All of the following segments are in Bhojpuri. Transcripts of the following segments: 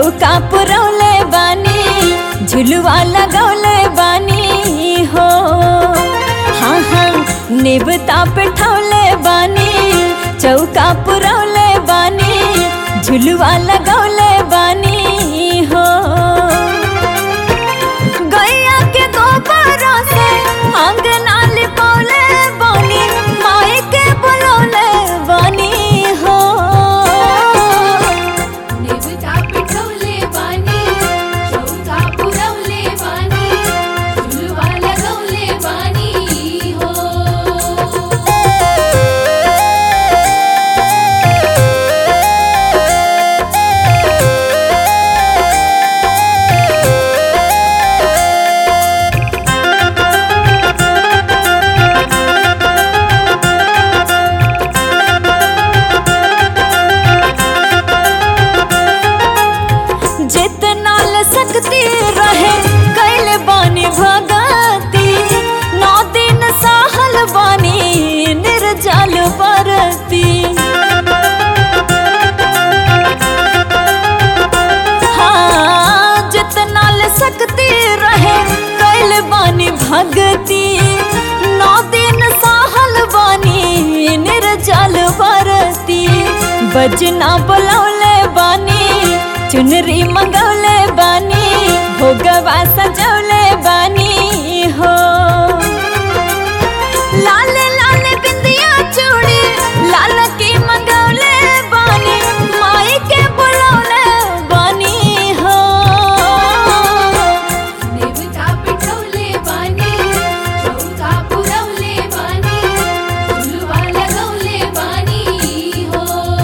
चौका पुरौले बानी झुलुआ लगौले बानी हो हाँ हाँ नेबता पे ठौले बानी चौका पुरौले बानी झुलुआ लगौले बानी हो गैया के गोबर से अंगना लिपौले बानी माई के बुलौले बानी हो नेवता पिठवले बानी चौका पुरवले बानी झुलवा लगवले बानी हो जितना ल सकती रहे कैल बानी भगती नौ दिन सहल बानी निर्जल बरती हाँ जितना ल सकती रहे कैल बानी भगती नौ दिन सहल बानी निर्जल बरती बजना बुलौले बानी चुनरी मंगौले बानी भोगवा सजौले बानी हो लाल लाल बिंदिया चूड़ी लाल की मंगौले बानी माई के बुलौले बानी हो नेवता पिठवले बानी चौका पुरवले बानी झुलवा लगवले बानी हो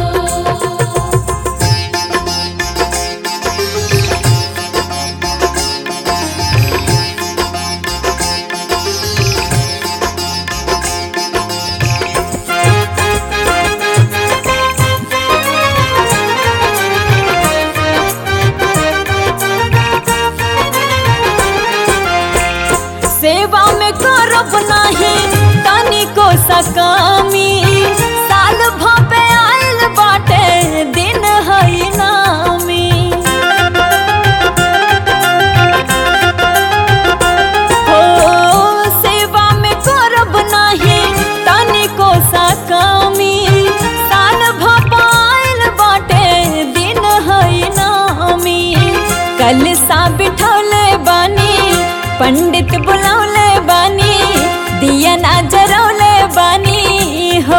सेवा में करब नाही तनी को सकामी साल भपे आइल बाटे दिन हई नामी हो सेवा में करब नाही तनी को सकामी साल भपे आइल बाटे दिन हई नामी कल सा बिठौले बानी पंडित बुलौले बानी दिया ना जरौले बानी हो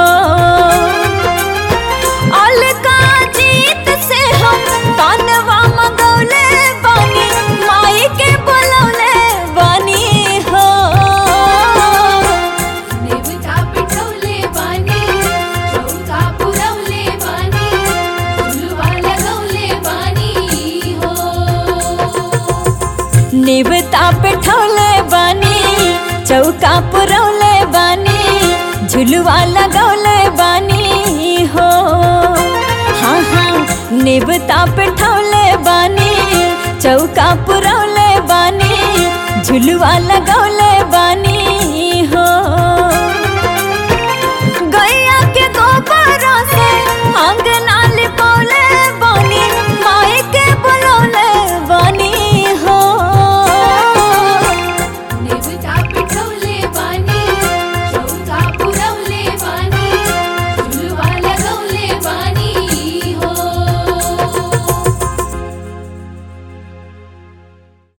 अलका जीत से हम कानवा मंगौले बानी माई के बुलौले बानी हो नेवता पिठवले बानी चौका पुरवले बानी झुलवा लगवले बानी हो नेवता पे ठौले बानी चौका पुरौले बानी झुलुआ लगौले बानी हो हाँ हाँ नेवता पे ठौले बानी चौका पुरौले बानी झुलुआ लगौले